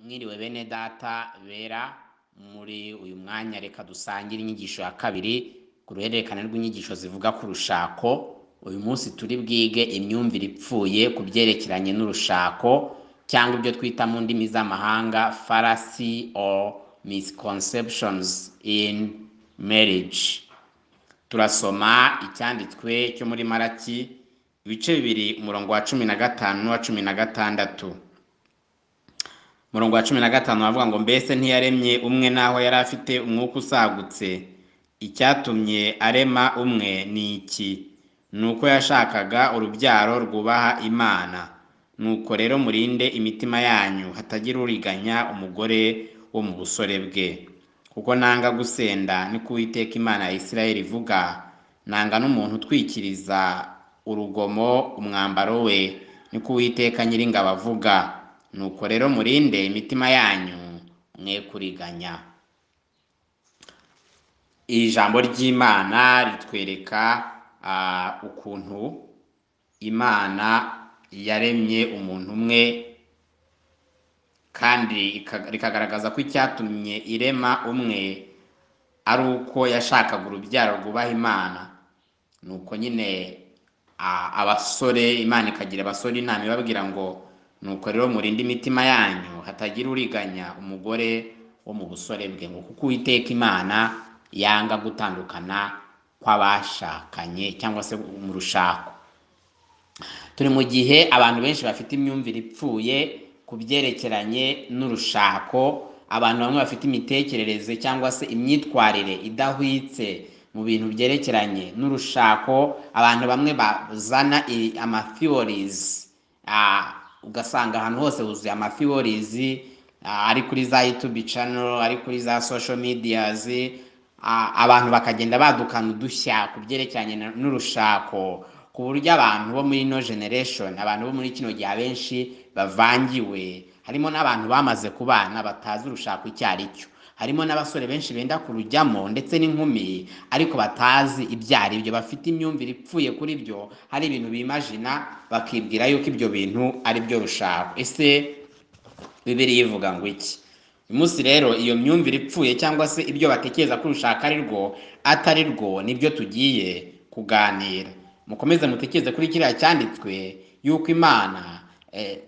mwiriwe bene data bera muri uyu mwanya reka dusangire inyigisho ya kabiri ku ruhererekane rw'inyigisho zivuga ku rushako uyu munsi turi bwige imyumvire ipfuye ku byerekeranye n'urushako cyangwa ibyo twita mu ndimi z'amahanga farasi or misconceptions in marriage turasoma icyanditswe cyo muri maraki ibice bibiri umurongo wa cumi na gatanu n'uwa cumi na gatandatu umurongo wa cumi na gatanu bavuga ngo mbese ntiyaremye umwe n'aho yari afite umwuka usagutse icyatumye arema umwe ni iki ni uko yashakaga urubyaro rwubaha imana nuko rero murinde imitima yanyu hatagira uriganya umugore wo mu busore bwe kuko nanga gusenda ni ko uwiteka imana ya isirayeli ivuga nanga n'umuntu utwikiriza urugomo umwambaro we ni ko uwiteka nyiringabo avuga nuko rero murinde imitima yanyu mwe kuriganya iri jambo ry'imana ritwereka ukuntu imana yaremye umuntu umwe kandi rikagaragaza ko icyatumye irema umwe ari uko yashakaga urubyaro rwubaha imana ni uko nyine abasore imana ikagira abasore inama ibabwira ngo nuko rero murinde imitima yanyu hatagira uriganya umugore wo mu busore bwe ngo kuko uwiteka imana yanga gutandukana kw'abashakanye cyangwa se mu rushako turi mu gihe abantu benshi bafite imyumvire ipfuye ku byerekeranye n'urushako abantu bamwe bafite imitekerereze cyangwa se imyitwarire idahwitse mu bintu byerekeranye n'urushako abantu bamwe bazana amatheories ugasanga ahantu hose huzuye amafiyorizi ari kuri za yutubi cano ari kuri za sosho mediyazi abantu bakagenda badukana udushya ku byerekeranye n'urushako ku buryo abantu bo muri ino generesheni abantu bo muri kino gihe abenshi bavangiwe harimo n'abantu bamaze kubana batazi urushako icyo ari cyo harimo n'abasore benshi benda kurujyamo ndetse n'inkumi ariko batazi ibyo ari byo bafite imyumvire ipfuye kuri byo hari ibintu bimajina bakibwira yuko ibyo bintu ari byo rushaka ese bibiri yivuga ngo iki uyu munsi rero iyo myumvire ipfuye cyangwa se ibyo batekereza ko urushaka ari rwo atari rwo nibyo tugiye kuganira mukomeze mutekereze kuri kiriya cyanditswe yuko imana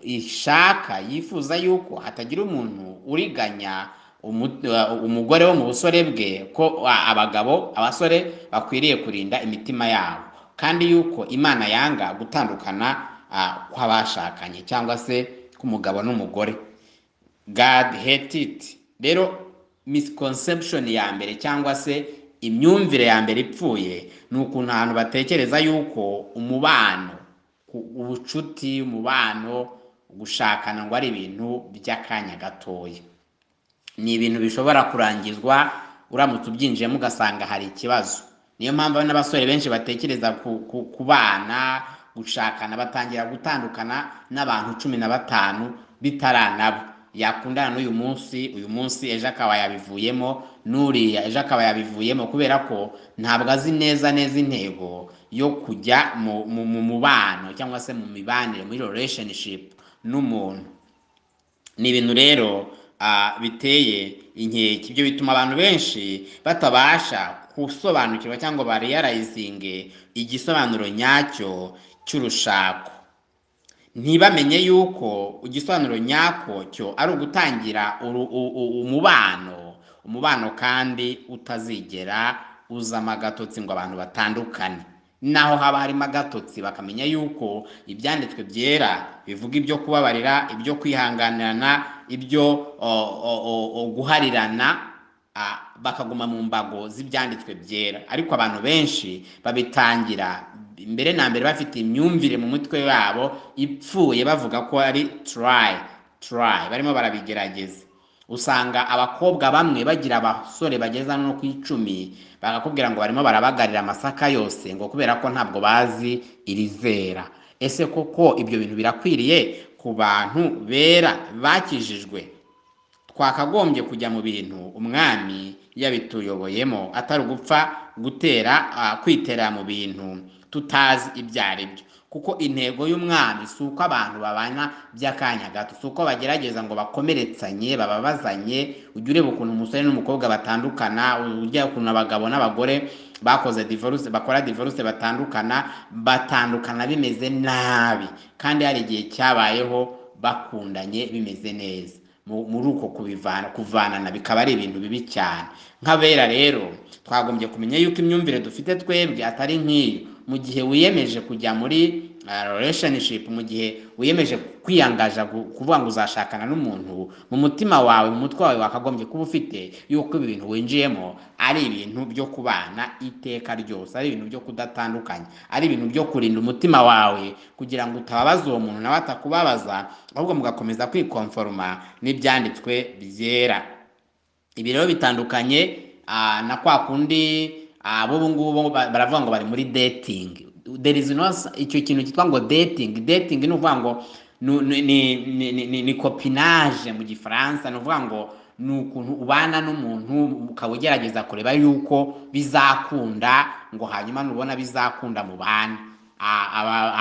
ishaka yifuza yuko hatagira umuntu uriganya umugore wo mu busore bwe ko abagabo abasore bakwiriye kurinda imitima yabo kandi yuko imana yanga gutandukana kw'abashakanye cyangwa se k'umugabo n'umugore god hate it rero misconception ya mbere cyangwa se imyumvire ya mbere ipfuye ni ukuntu abantu batekereza yuko umubano ubucuti umubano gushakana ngo ari ibintu by'akanya gatoya ni ibintu bishobora kurangizwa uramutse ubyinjiyemo ugasanga hari ikibazo niyo mpamvu n'abasore benshi batekereza ku bana gushakana batangira gutandukana n'abantu cumi na batanu bitaranabo yakundana n'uyu munsi uyu munsi ejo akaba yabivuyemo n'uriya ejo akaba yabivuyemo kubera ko ntabwo azi neza neza intego yo kujya mu mubano cyangwa se mu mibanire muri relationship n'umuntu ni ibintu rero biteye inkeke ibyo bituma abantu benshi batabasha gusobanukirwa cyangwa bariyarayizinge igisobanuro nyacyo cy'urushako ntibamenye yuko igisobanuro nyako cyo ari ugutangira umubano umubano kandi utazigera uzamo agatotsi ngo abantu batandukane naho haba harimo agatotsi bakamenya yuko ibyanditswe byera bivuga ibyo kubabarira ibyo kwihanganirana ibyo guharirana bakaguma mu mbago z'ibyanditswe byera ariko abantu benshi babitangira mbere na mbere bafite imyumvire mu mutwe wabo ipfuye bavuga ko ari turayi turayi barimo barabigerageza usanga abakobwa bamwe bagira abasore bageza no ku icumi bakakubwira ngo barimo barabagarira amasaka yose ngo kubera ko ntabwo bazi irizera ese koko ibyo bintu birakwiriye ku bantu bera bakijijwe twakagombye kujya mu bintu umwami yabituyoboyemo atari ugupfa gutera kwitera mu bintu tutazi ibyo ari byo kuko intego y'umwami si uko abantu babana by'akanya gato si uko bagerageza ngo bakomeretsanye bababazanye ujye ureba ukuntu umusore n'umukobwa batandukana ujya ukuntu abagabo n'abagore bakoze divorce bakora divorce batandukana batandukana bimeze nabi kandi hari igihe cyabayeho bakundanye bimeze neza muri uko kubivana kuvanana bikaba ari ibintu bibi cyane nk'abera rero twagombye kumenya yuko imyumvire dufite twebwe atari nk'iyo mu gihe wiyemeje kujya muri relationship mu gihe wiyemeje kwiyangaza kuvuga ngo uzashakana n'umuntu mu mutima wawe mu mutwe wawe wakagombye kuba ufite yuko ibi bintu winjiyemo ari ibintu byo kubana iteka ryose ari ibintu byo kudatandukanya ari ibintu byo kurinda umutima wawe kugira ngo utababaza uwo muntu nawe atakubabaza ahubwo mugakomeza kwikonforoma n'ibyanditswe byera ibi rero bitandukanye ah, na kwa kundi abo ngubu baravuga ngo bari muri dating there is no icyo kintu cyitwa ngo dating dating ni ukuvuga ngo ni ni ni copinage mu gifaransa ni ukuvuga ngo ni ukuntu ubana n'umuntu ukaba ugerageza kureba yuko bizakunda ngo hanyuma nubona bizakunda mu bana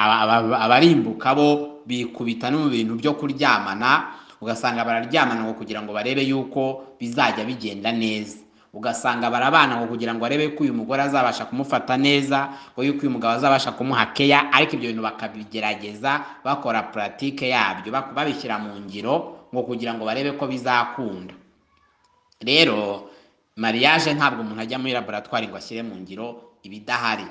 abarimbuka bo bikubita no mu bintu byo kuryamana ugasanga bararyamana ngo kugira ngo barebe yuko bizajya bigenda neza ugasanga barabana ngo kugira ngo arebe ko uyu mugore azabasha kumufata neza ngo yuko uyu mugabo azabasha kumuha keya ariko ibyo bintu bakabigerageza bakora puratike yabyo babishyira mu ngiro ngo kugira ngo barebe ko bizakunda rero mariage ntabwo umuntu ajya muri laboratwari ngo ashyire mu ngiro ibidahari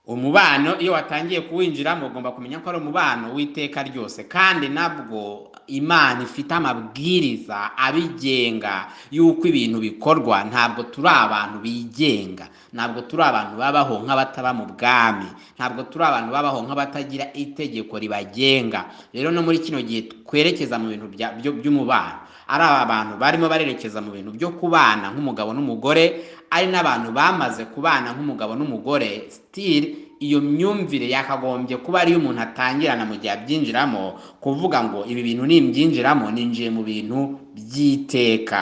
umubano iyo watangiye kuwinjiramo ugomba kumenya ko ari umubano w'iteka ryose kandi nabwo imana ifite amabwiriza abigenga y'uko ibintu bikorwa ntabwo turi abantu bigenga ntabwo turi abantu babaho nk'abataba mu bwami ntabwo turi abantu babaho nk'abatagira itegeko ribagenga rero no muri kino gihe twerekeza mu bintu by'umubano ari abantu barimo barerekeza mu bintu byo kubana nk'umugabo n'umugore ari n'abantu bamaze kubana nk'umugabo n'umugore sitiri iyo myumvire yakagombye kuba ariyo umuntu atangirana mu gihe abyinjiramo kuvuga ngo ibi bintu nimbyinjiramo ninjiye mu bintu by'iteka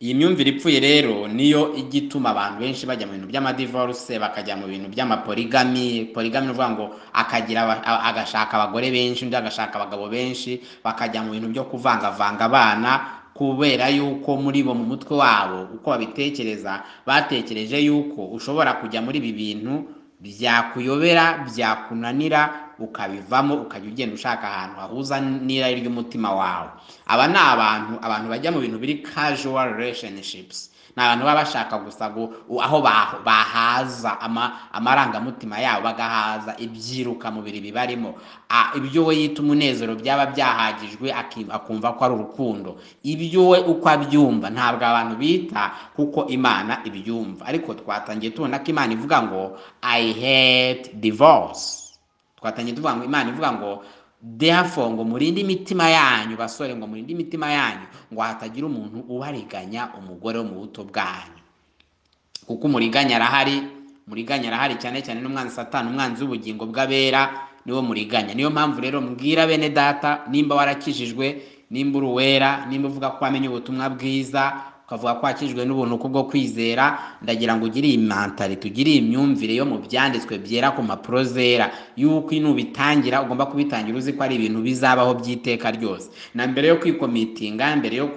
iyi myumvire ipfuye rero niyo ijya ituma abantu benshi bajya mu bintu by'amadivoruse bakajya mu bintu by'amaporigami porigami ni ukuvuga ngo akagira agashaka abagore benshi undi agashaka abagabo benshi bakajya mu bintu byo kuvangavanga abana kubera yuko muri bo mu mutwe wabo uko babitekereza batekereje yuko ushobora kujya muri ibi bintu byakuyobera byakunanira ukabivamo ukajya ugenda ushaka ahantu hahuza n'irari ry'umutima wawe aba ni abantu abantu bajya mu bintu biri casual relationships ni abantu baba bashaka gusa aho bahaza amarangamutima yabo bagahaza ibyiruka mubiri bibarimo ibyo we yita umunezero byaba byahagijwe akumva ko ari urukundo ibyo we uko abyumva ntabwo abantu bita kuko imana ibyumva ariko twatangiye tubona ko imana ivuga ngo i hate divorce twatangiye tuvuga ngo imana ivuga ngo therefore ngo murinde imitima yanyu basore ngo murinde imitima yanyu ngo hatagira umuntu ubariganya umugore wo mu buto bwanyu kuko umuriganya arahari muriganya arahari cyane cyane n'umwanzi satani umwanzi w'ubugingo bw'abera niwo muriganya niyo mpamvu rero mbwira bene data nimba warakijijwe nimba uri uwera nimba uvuga ko wamenye ubutumwa bwiza ukavuga ko wakijwe n'ubuntu kubwo kwizera ndagira ngo ugire iyi mantari tugire iyi myumvire yo mu byanditswe byera ku mpapuro zera yuko nubitangira ugomba kubitangira uzi ko ari ibintu bizabaho by'iteka ryose na mbere yo kwikomitinga mbere yo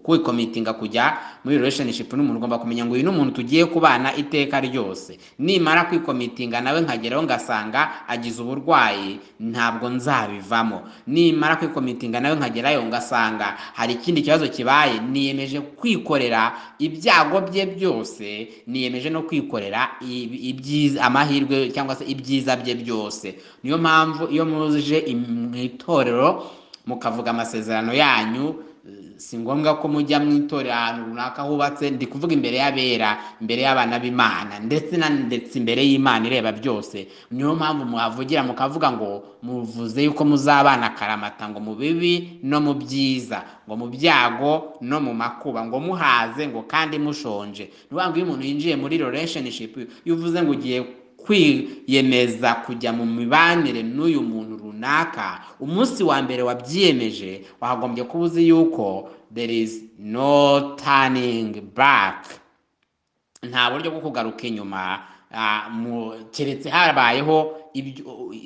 kwikomitinga kujya muri relationship n'umuntu ugomba kumenya ngo uyu ni umuntu tugiye kubana iteka ryose nimara kwikomitinga nawe nkageraho ngasanga agize uburwayi ntabwo nzabivamo nimara kwikomitinga nawe nkagerayo ngasanga hari ikindi kibazo kibaye niyemeje kwikorera ibyago bye byose niyemeje no kwikorera amahirwe cyangwa se ibyiza bye byose niyo mpamvu iyo muje mu itorero mukavuga amasezerano yanyu si ngombwa ko mujya mu itorero ahantu runaka hubatse ndi kuvuga imbere y'abera imbere y'abana b'imana ndetse na ndetse imbere y'imana ireba byose niyo mpamvu muhavugira mukavuga ngo muvuze yuko muzabana akaramata ngo mu bibi no mu byiza ngo mu byago no mu makuba ngo muhaze ngo kandi mushonje ni ngo iyo umuntu yinjiye muri relationship yuvuze ngo ugiye kwiyemeza kujya mu mibanire n'uyu muntu runaka umunsi wa mbere wabyiyemeje wagombye kuba uzi yuko there is no turning back nta buryo bwo kugaruka inyuma ah, mu- keretse habayeho ibyo-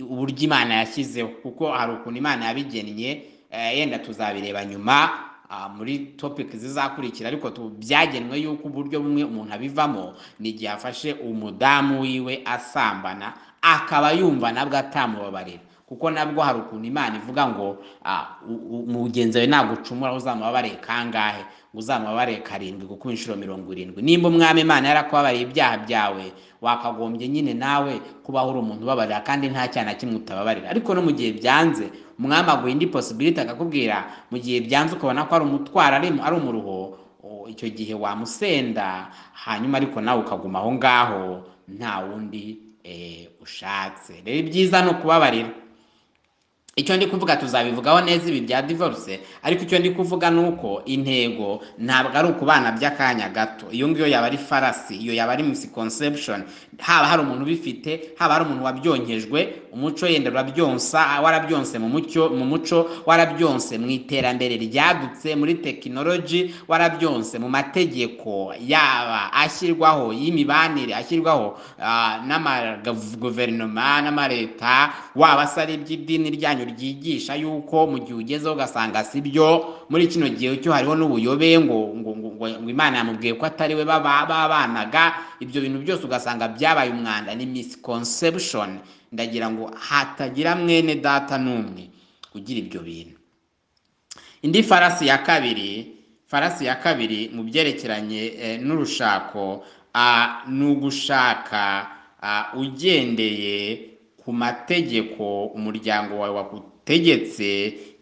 uburyo imana yashyizeho kuko hari ukuntu imana yabigennye eh, yenda tuzabireba nyuma ah, muri topic zizakurikira ariko tu- byagenwe yuko uburyo bumwe umuntu abivamo ni igihe afashe umudamu wiwe asambana akaba yumva nabwo atamubabarira kuko nabwo hari ukuntu imana ivuga ngo ah, u- u- mugenzi wawe nagucumura uzamubabarire kangahe ngo uzamubabarire karindwi kuko inshuro mirongo irindwi nimba umwami imana yarakubabariye ibyaha byawe wakagombye nyine nawe kubaho uri umuntu ubabarira kandi nta cyaha na kimwe utababarira ariko no mu gihe byanze umwami aguha indi posibiliti akakubwira mu gihe byanze ukabona ko ari umutwaro ari ari umuruho o- icyo gihe wamusenda hanyuma ariko nawe ukaguma aho ngaho nta wundi eh, ushatse rero ibyiza ni ukubabarira icyo ndi kuvuga tuzabivugaho neza ibi bya divorce ariko icyo ndi kuvuga ni uko intego ntabwo ari ukubana by'akanya gato iyo ngiyo yaba ari farasi iyo yaba ari misconception haba hari umuntu ubifite haba hari umuntu wabyonyejwe umuco yenda urabyonsa warabyonse mu mucyo mu muco warabyonse mu iterambere ryadutse muri tekinoloji warabyonse mu mategeko yaba ashyirwaho y'imibanire ashyirwaho ah, n'amaguverinoma n'amareta waba se ari iby'idini ryanyu ryigisha yuko mu gihe ugezeho ugasanga si byo muri kino gihe cyo hariho n'ubuyobe ngo ngo ngo ngo ngo imana yamubwiye ko atari we baba- babanaga ibyo bintu byose ugasanga byabaye umwanda ni misconception ndagira ngo hatagira mwene data n'umwe ugira ibyo bintu indi farasi ya kabiri farasi ya kabiri mu byerekeranye eh, n'urushako ah, ni ugushaka ah, ugendeye ku mategeko umuryango wawe wagutegetse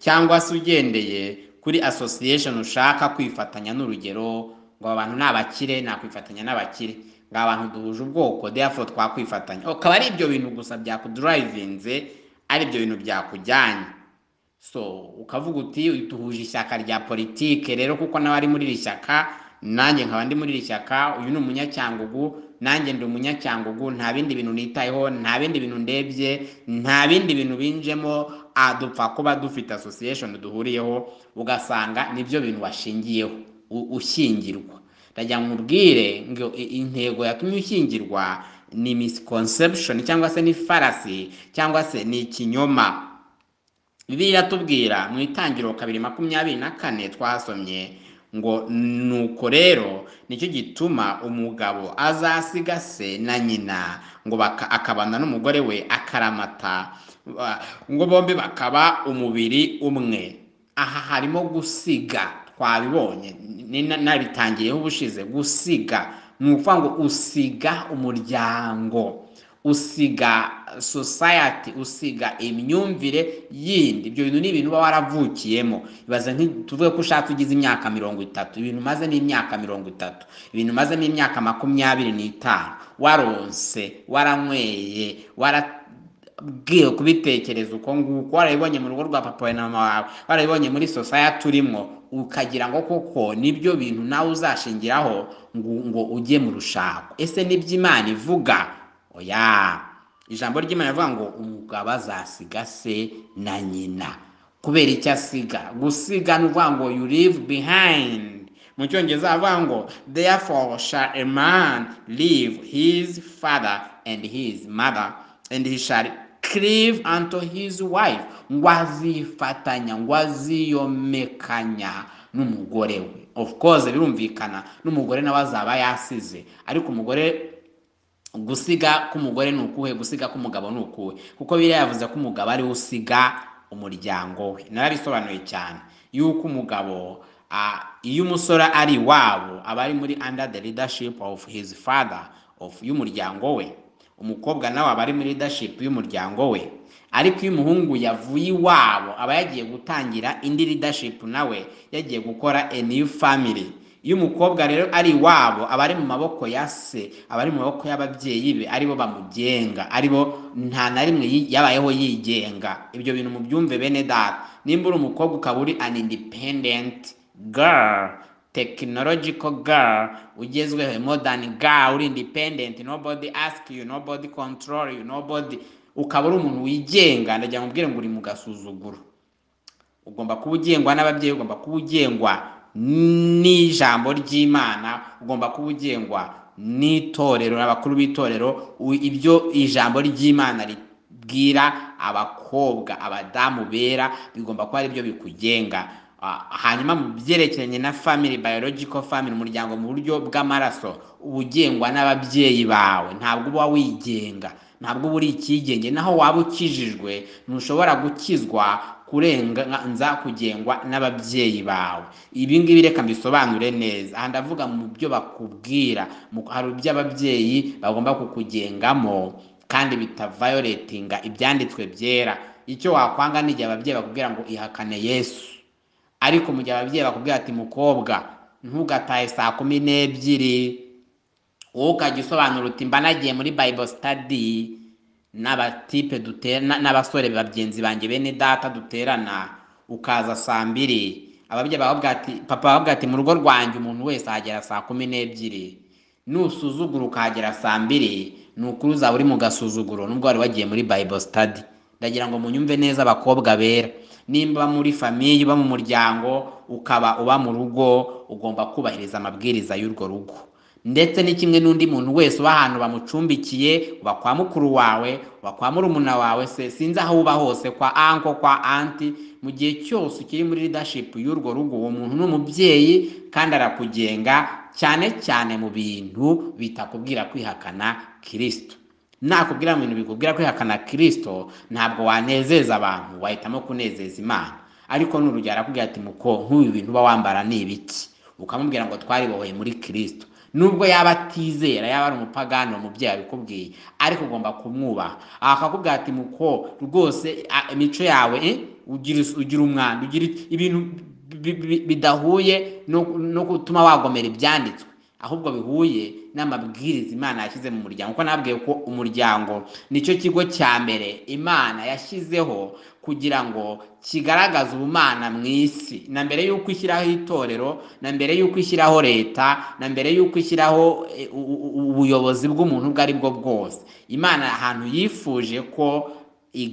cyangwa se ugendeye kuri association ushaka kwifatanya n'urugero ngo aba bantu ni abakire nakwifatanya n'abakire ngo aba bantu duhuje ubwoko therefore twakwifatanya akaba ari ibyo bintu gusa byakudrivinze ari ibyo bintu byakujyanye so ukavuga uti duhuje ishyaka rya politike rero kuko nawe ari muri iri shyaka nanjye nkaba ndi muri iri shyaka uyu ni umunyacyangugu nanjye ndi umunyacyangugu nta bindi bintu nitayeho nta bindi bintu ndebye nta bindi bintu binjemo ah, dupfa kuba dufite association duhuriyeho ugasanga nibyo bintu washingiyeho u- ushyingirwa ndagira ngo mubwire ngo i- intego yatumye ushyingirwa ni misconception cyangwa se ni farasi cyangwa se ni ikinyoma bibiliya iratubwira mu itangiriro kabiri makumyabiri na kane twasomye ngo nuko rero nicyo gituma umugabo azasiga se na nyina ngo baka- akabana n'umugore we akaramata ba- ngo bombi bakaba umubiri umwe aha harimo gusiga twabibonye ni- na- nabitangiyeho ubushize gusiga ni ukuvuga ngo usiga umuryango usiga society usiga imyumvire yindi ibyo bintu ni ibintu uba waravukiyemo ibaze nki- tuvuge ko ushatse ugize imyaka mirongo itatu ibintu umaze ni imyaka mirongo itatu ibintu umaze ni imyaka makumyabiri n'itanu waronse waranyweye wara bwiwe kubitekereza uko nguko warabibonye mu rugo rwa papa wawe na mama wawe warabibonye muri society urimo ukagira ngo koko nibyo bintu nawe uzashingiraho ngo, ngo ujye mu rushako ese nibyo imana ivuga oya ijambo ry'imana rivuga ngo umugabo azasiga se na nyina kubera icyo asiga gusiga ni ukuvuga ngo you leave behind mu cyongereza bavuga ngo therefore shall a man leave his father and his mother and he shall cleave unto his wife ngo azifatanya ngo aziyomekanya n'umugore we of course birumvikana n'umugore nawe azaba yasize ariko umugore gusiga k'umugore ni ukuhe gusiga k'umugabo ni ukuhe kuko biriya yavuze ko umugabo ariwe usiga umuryango we narabisobanuye cyane yuko umugabo ah, iyo umusore ari iwabo aba ari muri under the leadership of his father of y'umuryango we umukobwa nawe aba ari muri leadership y'umuryango we ariko iyo umuhungu yavuye iwabo aba yagiye gutangira indi leadership nawe yagiye gukora a new family iyo umukobwa rero ari iwabo aba ari mu maboko ya se aba ari mu maboko y'ababyeyi be aribo bamugenga aribo nta na rimwe yi- yabayeho yigenga ibyo bintu mu byumve bene data nimba uri umukobwa ukaba uri an independent girl technological girl ugezweho modern girl uri independent nobody ask you nobody control you nobody ukaba uri umuntu wigenga ndagira ngo ubwire ngo uri mu gasuzuguro ugomba kuba ugengwa n'ababyeyi ugomba kuba ugengwa n'ijambo ry'imana ugomba kuba ugengwa n'itorero n'abakuru b'itorero u- ibyo ijambo ry'imana ribwira abakobwa abadamu bera bigomba kuba aribyo bikugenga Ah, hanyuma mu byerekeranye na family biological family umuryango mu buryo bw'amaraso uba ugengwa n'ababyeyi bawe ntabwo uba wigenga ntabwo uba uri icyigenge naho waba ukijijwe ntushobora gukizwa kurenganza kugengwa n'ababyeyi bawe ibi ngibi reka mbisobanure neza aha ndavuga mu byo bakubwira mu- hari ibyo ababyeyi bagomba kukugengamo kandi bitavayoretinga ibyanditswe byera icyo wakwanga ni igihe ababyeyi bakubwira ngo ihakane yesu ariko mu gihe ababyeyi bakubwira ati mukobwa ntugatahe saa kumi n'ebyiri wowe ukajya usobanura uti mba nagiye muri bible study n'abatipe duterana n'abasore bagenzi banjye bene data duterana ukaza saa mbiri ababyeyi bakubwira ati papa bakubwira ati mu rugo rwanjye umuntu wese ahagera saa kumi n'ebyiri nusuzugura ukahagera saa mbiri ni ukuri uzaba uri mu gasuzuguro nubwo wari wagiye muri bible study ndagira ngo munyumve neza abakobwa bera nimba muri famiye uba mu muryango ukaba uba mu rugo ugomba kubahiriza amabwiriza y'urwo rugo ndetse ni kimwe n'undi muntu wese uba ahantu bamucumbikiye uba kwa mukuru wawe uba kwa murumuna wawe se sinzi aho uba hose kwa anko kwa anti mu gihe cyose ukiri muri leadership y'urwo rugo uwo muntu ni umubyeyi kandi arakugenga cyane cyane mu bintu bitakubwira kwihakana kirisito nakubwira mu bintu bikubwira kwihakana kirisito ntabwo wanezeza abantu wahitamo kunezeza imana ariko n'urugero arakubwira ati muko nk'ubu bintu uba wambara ni ibiki ukamubwira ngo twaribohoye muri kirisito nubwo yaba atizera yaba ari umupagani umubyeyi abikubwiye ariko ugomba kumwubaha aha akakubwira ati muko rwose a- imico yawe eh, ugira is- ugira umwanda ugira iki- ibintu bi- bi- bidahuye no- no gutuma wagomera ibyanditswe ahubwo bihuye n'amabwiriza imana yashyize mu muryango kuko nabwiye ko umuryango nicyo kigo cya mbere imana yashyizeho kugira ngo kigaragaze ubumana mu isi na mbere y'uko ishyiraho itorero na mbere y'uko ishyiraho leta na mbere y'uko ishyiraho eh, u- u- u- ubuyobozi bw'umuntu ubwo ari bwo bwose imana ahantu yifuje ko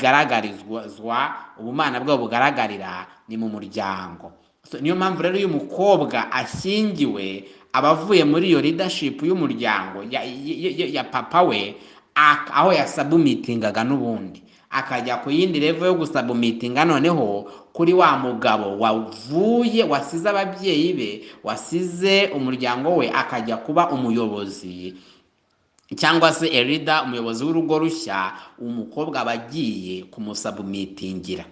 igaragarizwa ubumana bwabo bugaragarira ni mu muryango So, niyo mpamvu rero iyo umukobwa ashyingiwe aba avuye muri iyo leadership y'umuryango ya, ya, ya, ya papa we ak- aho yasabumitingaga n'ubundi akajya ku yindi revo yo gusabumitinga noneho kuri wa mugabo wavuye wasize ababyeyi be wasize umuryango we akajya kuba umuyobozi cyangwa se erida umuyobozi w'urugo rushya umukobwa aba agiye kumusabumitingira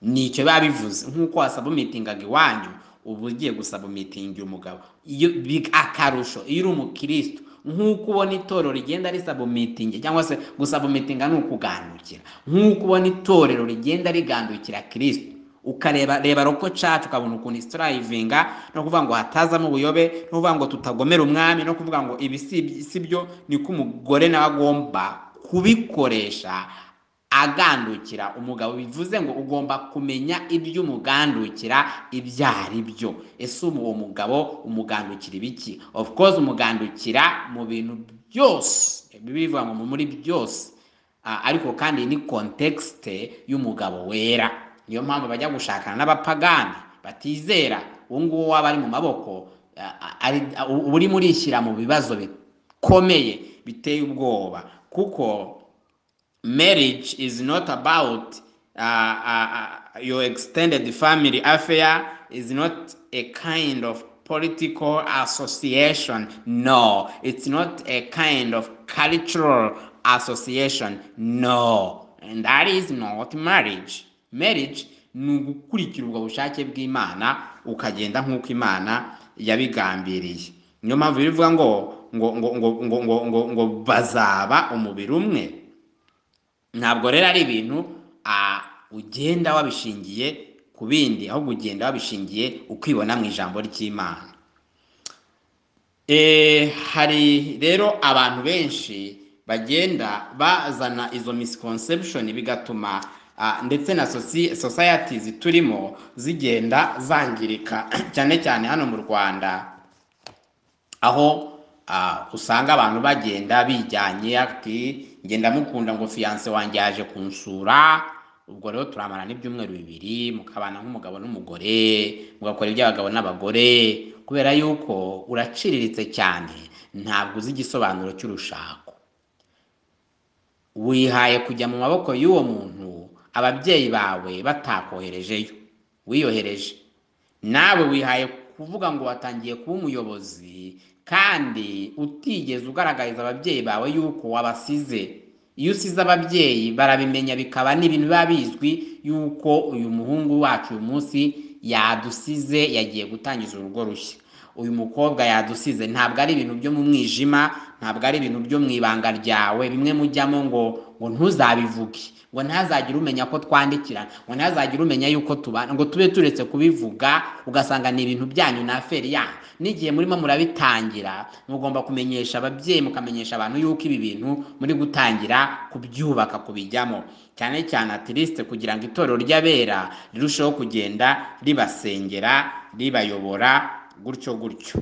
nicyo biba bivuze nk'uko wasabumitingaga iwanyu uba ugiye gusabumitingira umugabo iyo bi- akarusho iyo uri umukirisitu nk'uko ubona itorero rigenda risabumitingira cyangwa se gusabumitinga ni ukugandukira nk'uko ubona itorero rigenda rigandukira kirisitu ukareba reba roko cacu ukabona ukuntu isitarayivinga no kuvuga ngo hatazamo ubuyobe no kuvuga ngo tutagomera umwami no kuvuga ngo ibi si iby- si byo niko umugore nawe agomba kubikoresha agandukira umugabo bivuze ngo ugomba kumenya ibyo umugandukira ibyo ari byo ese ubu uwo mugabo umugandukira ibiki of course umugandukira mu bintu byose bivuga ngo muri byose Ah, ariko kandi ni kontekisite y'umugabo wera niyo mpamvu bajya gushakana n'abapagani batizera uwo nguwo waba ari mu maboko ah, ah, ari- ah, uba urimo urishyira mu bibazo bikomeye biteye ubwoba kuko marriage is not about uh, uh, uh, your extended family affair is not a kind of political association no it's not a kind of cultural association no and that is not marriage marriage ni ugukurikira ubwo bushake bw'imana ukagenda nk'uko imana yabigambiriye niyo mpamvu bivuga ngo ngo ngo ngo ngo ngo ngo ngo bazaba umubiri umwe ntabwo rero ari ibintu ah, ugenda wabishingiye ku bindi ahubwo ugenda wabishingiye ukibona mu ijambo ry'imana Eh, hari rero abantu benshi bagenda bazana izo misconception bigatuma ah, ndetse na soci- societies turimo zigenda zangirika cyane cyane hano mu Rwanda aho ah, usanga abantu bagenda bijyanye ati nge ndamukunda ngo fiyanse wanjye yaje kunsura ubwo rero turamara n'ibyumweru bibiri mukabana nk'umugabo n'umugore mugakora iby'abagabo n'abagore kubera yuko uraciriritse cyane ntabwo uzi igisobanuro cy'urushako wihaye kujya mu maboko y'uwo muntu ababyeyi bawe batakoherejeyo wiyohereje nawe wihaye kuvuga ngo watangiye kuba umuyobozi kandi utigeze ugaragariza ababyeyi bawe yuko wabasize iyo usize ababyeyi barabimenya bikaba n'ibintu biba bizwi yuko uyu muhungu wacu uyu munsi yadusize yagiye gutangiza urugo rushya uyu mukobwa yadusize ntabwo ari ibintu byo mu mwijima ntabwo ari ibintu byo mu ibanga ryawe bimwe mujyamo ngo ngo ntuzabivuge ngo ntazagire umenya ko twandikirana ngo ntazagire umenya yuko tubana ngo tube turetse kubivuga ugasanga ni ibintu byanyu na aferi yanyu n'igihe murimo murabitangira mugomba kumenyesha ababyeyi mukamenyesha abantu yuko ibi bintu muri gutangira kubyubaka kubijyamo cyane cyane atirisite kugira ngo itorero ry'abera rirusheho kugenda ribasengera ribayobora gutyo gutyo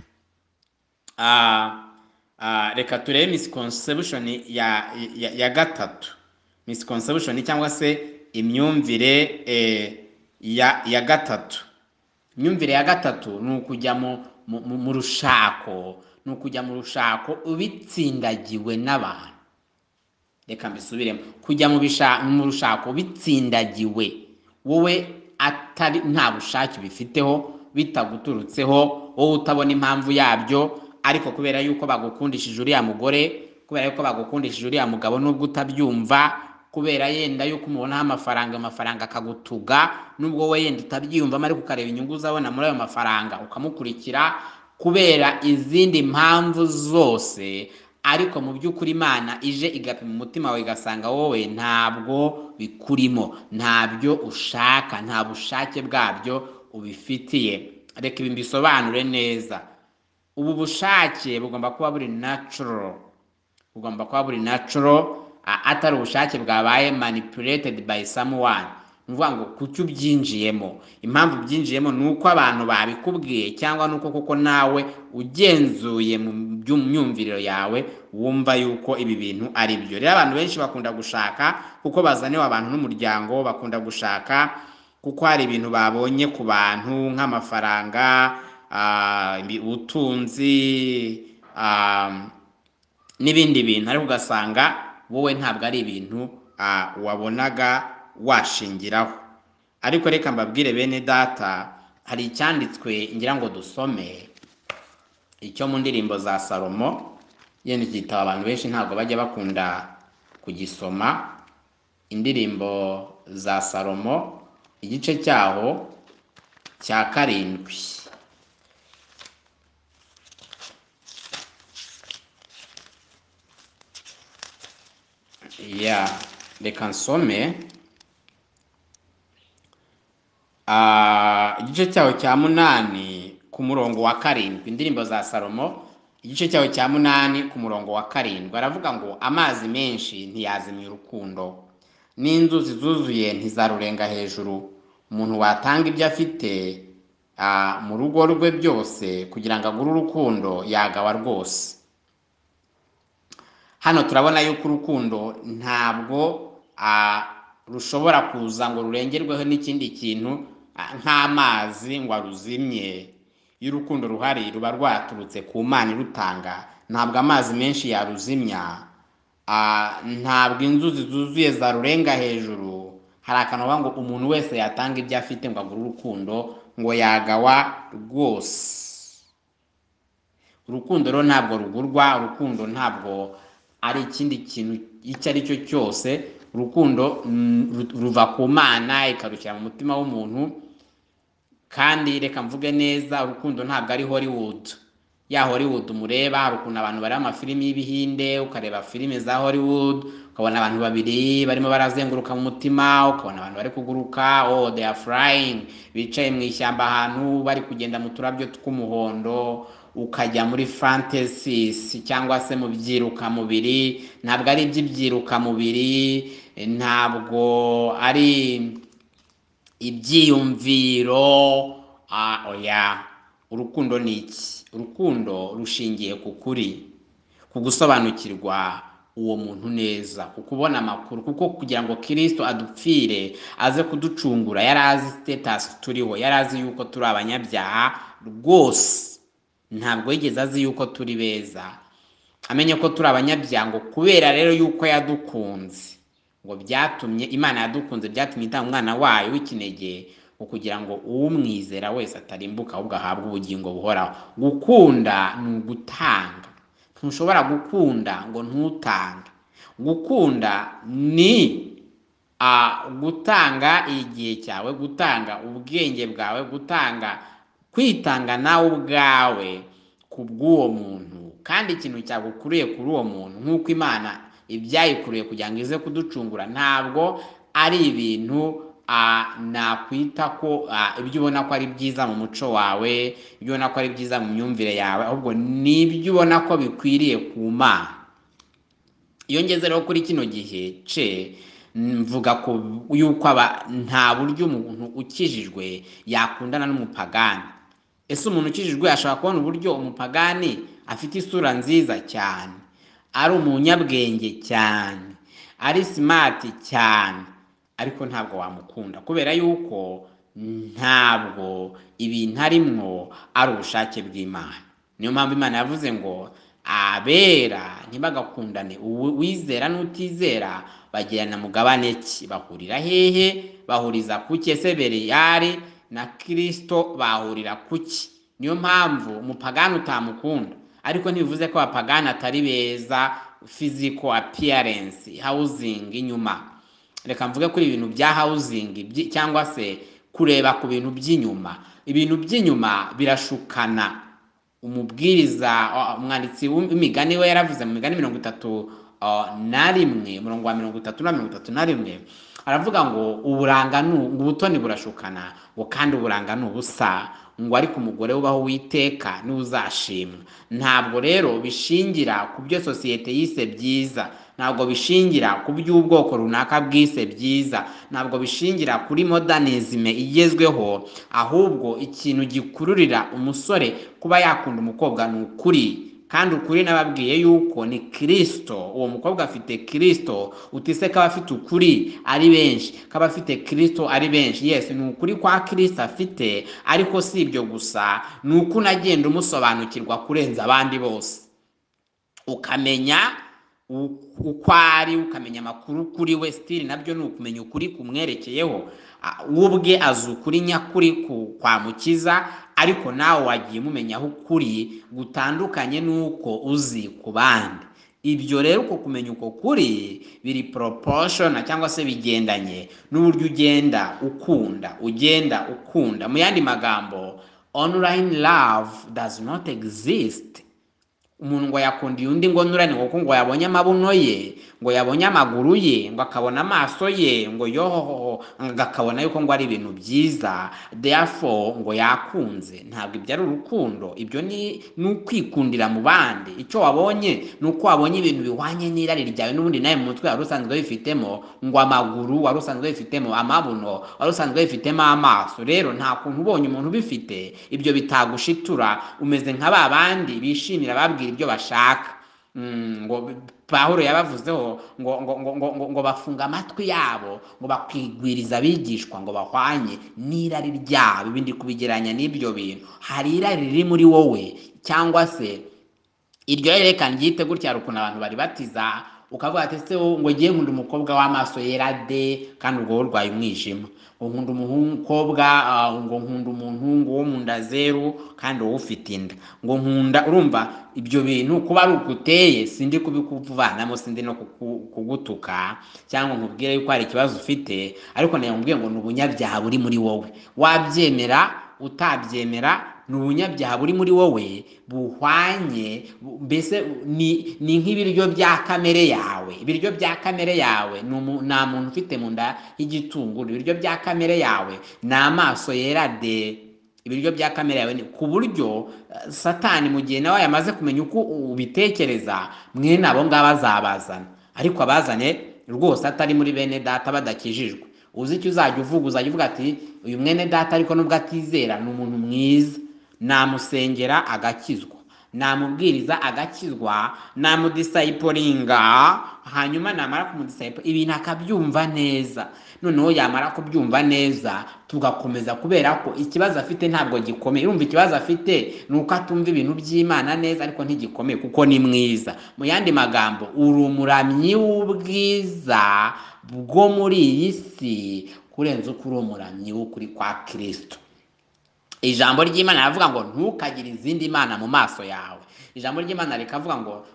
reka turebe misconception ya ya ya gatatu misconception cyangwa se imyumvire ya ya gatatu imyumvire ya gatatu ni ukujya mu rushako ni ukujya mu rushako ubitsindagiwe n'abantu reka mbisubiremo kujya mu rushako ubitsindagiwe wowe atari nta bushake ubifiteho bitaguturutseho wowe utabona impamvu yabyo ariko kubera yuko bagukundishije uriya mugore kubera yuko bagukundishije uriya mugabo nubwo utabyumva kubera yenda yuko umubonaho amafaranga amafaranga akagutuga nubwo we yenda utabyiyumvamo ariko ukareba inyungu uzabona muri ayo mafaranga ukamukurikira kubera izindi mpamvu zose ariko mu by'ukuri imana ije igapima umutima wawe igasanga wowe ntabwo bikurimo ntabyo ushaka nta bushake bwabyo ubifitiye reka ibi mbisobanure neza ubu bushake bugomba kuba buri natural bugomba kuba buri natural atari ubushake bwabaye manipulated by someone ni ukuvuga ngo kuki ubyinjiyemo impamvu ubyinjiyemo ni uko abantu babikubwiye cyangwa ni uko kuko nawe ugenzuye mu myumviro yawe wumva yuko ibi bintu ari byo rero abantu benshi bakunda gushaka kuko bazaniwe abantu n'umuryango bakunda gushaka kuko hari ibintu babonye ku bantu nk'amafaranga ubutunzi n'ibindi bintu ariko ugasanga wowe ntabwo ari ibintu wabonaga washingiraho ariko reka mbabwire bene data hari icyanditswe ngira ngo dusome icyo mu ndirimbo za salomo yenda igitabo abantu benshi ntabwo bajya bakunda kugisoma indirimbo za salomo igice cyaho cya karindwi ya reka nsome igice cyaho cya munani ku murongo wa karindwi indirimbo za salomo igice cyaho cya munani ku murongo wa karindwi aravuga ngo amazi menshi ntiyazimya urukundo n'inzuzi zuzuye ntizarurenga hejuru umuntu watanga ibyo afite mu rugo rwe byose kugira ngo agure urukundo yagawa rwose hano turabona yuko urukundo ntabwo rushobora kuza ngo rurengerweho n'ikindi kintu nk'amazi ngo aruzimye iyo urukundo ruhari ruba rwaturutse ku mana irutanga ntabwo amazi menshi yaruzimya ntabwo inzuzi zuzuye zarurenga hejuru hari akantu ngo umuntu wese yatanga ibyo afite ngo agure urukundo ngo yagawa rwose urukundo rero ntabwo rugurwa urukundo ntabwo ari ikindi kintu icyo ari cyo cyose urukundo ruva ku mana ikarukira mu mutima w'umuntu kandi reka mvuge neza urukundo ntabwo ari hollywood ya hollywood mureba hari ukuntu abantu bareba amafilimi y'ibihinde ukareba filime za hollywood ukabona abantu babiri barimo barazenguruka mu mutima ukabona abantu bari kuguruka oh they are flying bicaye mu ishyamba ahantu bari kugenda mu turabyo tw'umuhondo ukajya muri fantasisi cyangwa se mu byiruka mubiri ntabwo ari iby'ibyiruka mubiri ntabwo ari ibyiyumviro oya urukundo ni iki urukundo rushingiye ku kuri ku gusobanukirwa uwo muntu neza kubona amakuru kuko kugira ngo kirisito adupfire aze kuducungura yari azi sitetasi turiho yari azi yuko turi abanyabyaha rwose ntabwo yigeze azi yuko turi beza amenye ko turi abanyabyango kubera rero yuko yadukunze ngo byatumye imana yadukunze byatumye itanga umwana wayo w'ikinege kugira ngo umwizera wese atarimbuka ahubwo ahabwe ubugingo buhoraho gukunda ni ugutanga ntushobora gukunda ngo ntutange gukunda ni gutanga igihe cyawe gutanga ubwenge bwawe gutanga kwitanga nawe ubwawe ku bw'uwo muntu kandi ikintu cyagukuriye kuri uwo muntu nk'uko imana ibyayikuriye kugira ngo ize kuducungura ntabwo ari ibintu nakwita ko ibyo ubona ko ari byiza mu muco wawe ibyo ubona ko ari byiza mu myumvire yawe ahubwo ni ibyo ubona ko bikwiriye ku mana iyo ngeze rero kuri kino gihe ce mvuga ko yuko aba nta buryo umuntu ukijijwe yakundana n'umupagani ese umuntu ukijijwe ashobora kubona uburyo umupagani afite isura nziza cyane ari umunyabwenge cyane ari simati cyane ariko ntabwo wamukunda kubera yuko ntabwo ibintu arimwo ari ubushake bw'imana niyo mpamvu imana yavuze ngo abera ntibagakundane uwizera n'utizera bagirana mugabane ki bahurira hehe bahuriza kuki ese bereyari na kirisito bahurira kuki niyo mpamvu umupagani utamukunda ariko ntibivuze ko abapagani atari beza fiziko apiyarensi hawuzingi inyuma reka mvuge kuri ibintu bya hawuzingi cyangwa se kureba ku bintu by'inyuma ibintu by'inyuma birashukana umubwiriza umwanditsi w'imigani we yaravuze mu migani mirongo itatu na rimwe umurongo wa mirongo itatu na mirongo itatu na rimwe aravuga ngo uburanga ni ubutoni burashukana ngo kandi uburanga ni ubusa ngo ariko umugore ubaho witeka n'uzashimwa ntabwo rero bishingira ku byo sosiyete yise byiza ntabwo bishingira ku by'ubwoko runaka bwise byiza ntabwo bishingira kuri modernizme igezweho ahubwo ikintu gikururira umusore kuba yakunda umukobwa ni ukuri kandi ukuri nababwiye yuko ni kirisito uwo mukobwa afite kirisito utise ko aba afite ukuri ari benshi ko aba afite kirisito ari benshi yesi ni ukuri kwa kirisito afite ariko si ibyo gusa ni uko unagenda umusobanukirwa kurenza abandi bose ukamenya uko ari ukamenya amakuru kuri we sitiri nabyo ni ukumenya ukuri kumwerekeyeho we ubwe azi ukuri nyakuri kwa mukiza ariko nawe wagiye umumenya aho ukuri gutandukanye n'uko uzi ku bandi ibyo rero uko kumenya uko kuri biri poroposhona cyangwa se bigendanye n'uburyo ugenda ukunda ugenda ukunda mu yandi magambo onurayini love does not exist umuntu ngo yakundiye undi ngo nurane kuko ngo yabonye amabuno ye ngo yabonye amaguru ye ngo akabona amaso ye ngo yohoho ngo akabona yuko ngo ari ibintu byiza therefore ngo yakunze ntabwo ibyo ari urukundo ibyo ni ukwikundira mu bandi icyo wabonye ni uko wabonye ibintu bihwanye n'irari ryawe n'ubundi nawe mu mutwe wari usanzwe wifitemo ngo amaguru wari usanzwe wifitemo amabuno wari usanzwe wifitemo amaso rero nta kuntu ubonye umuntu ubifite ibyo bitagushitura umeze nka ba bandi bishimira babwira ibyo bashaka ngo pahuro yabavuzeho ngo ngo ngo bafunga amatwi yabo ngo bakwigwiriza abigishwa ngo bahwanye n'irari ryabo ibindi kubigeranya n'ibyo bintu hari irari riri muri wowe cyangwa se iryo reka ryite gutya hari ukuntu abantu bari batiza ukavuga ati se ngo ugiye nkunda umukobwa w'amaso yera de kandi ubwo urwaye umwijima ngo nkunda umukobwa ngo nkunda umuhungu wo mu nda zeru kandi wowe ufite inda ngo nkunda urumva ibyo bintu kuba ari uguteye sindi kubikuvanamo sindi no kugutuka cyangwa nkubwire yuko hari ikibazo ufite ariko nawe nkubwiye ngo ni ubunyabyaha buri muri wowe wabyemera utabyemera ni ubunyabyaha buri muri wowe buhwanye mbese ni nk'ibiryo bya kamere yawe ibiryo bya kamere yawe nta muntu ufite mu nda y'igitunguru ibiryo bya kamere yawe ni amaso yera de ibiryo bya kamere yawe ku buryo satani mu gihe nawe yamaze kumenya uko ubitekereza mwene abo ngabo azabazana ariko abazane rwose atari muri bene data badakijijwe uzi icyo uzajya uvuga uzajya uvuga ati uyu mwene data ariko nubwo atizera ni umuntu mwiza namusengera agakizwa namubwiriza agakizwa namudisayiporinga hanyuma namara kumudisayiporinga ibintu akabyumva neza noneho yamara kubyumva neza tugakomeza kubera ko ikibazo afite ntabwo gikomeye urumva ikibazo afite ni uko atumva ibintu by'imana neza ariko ntigikomeye kuko ni mwiza mu yandi magambo uri umuramyi w'ubwiza bwo muri iyi si kurenza uko uri umuramyi w'ukuri kwa kirisito ijambo ry'imana riravuga ngo ntukagire izindi mana mu maso yawe ijambo ry'imana rikavuga ngo